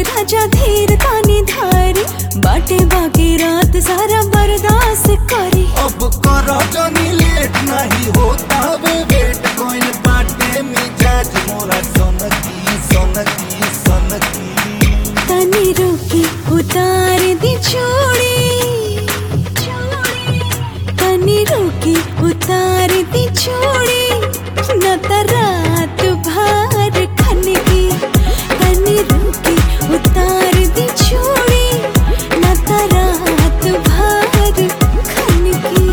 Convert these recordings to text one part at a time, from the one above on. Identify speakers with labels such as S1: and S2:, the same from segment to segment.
S1: राजा धीर तानी धारी बाटे बाकी रात सारा बर्दाश्त करी
S2: अब करो जनी लेट नहीं होता वे वेट कोइन बाटे मिजाज मोरा सोनकी सोनकी सोनकी
S1: तनी रुकी उतार दी चूड़ी तनी रुकी उतार दी चूड़ी न त रात भर खनगी तनी रुकी उतार दी चूड़ी न त रात भर खनगी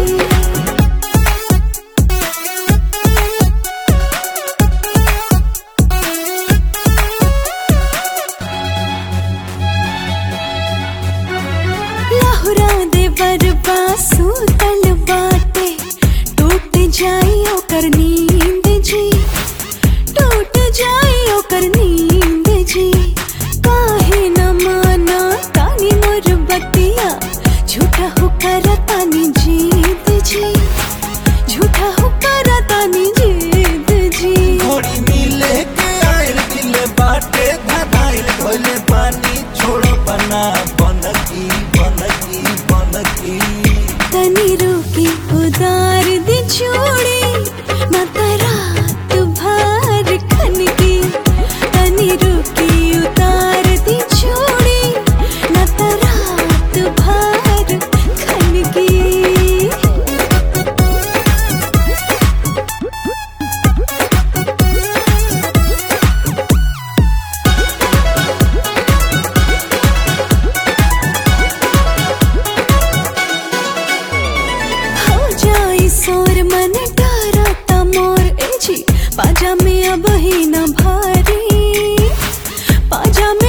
S1: लहुरा दे बरबा सूतल बाटे टूट जाई ओकर नींद जी टूट जाई ओकर नींद जी काहे न माना तानी मोर बतिया झूठा हो कर तानी जीत जी झूठा हो कर तानी जीत जी
S2: घोड़ी मिले के आयल दिल बाटे धधाइल धोले पानी छोड़ो बना बनकी बनकी बनकी
S1: तनी रुकी उदार दी चूड़ी न त रात भर खनगी तनी रुकी उतार दी चूड़ी न त रात भर खनगी हो जाई सोर मन डरता मोर एजी पाजा में अब ही न भारी पाजा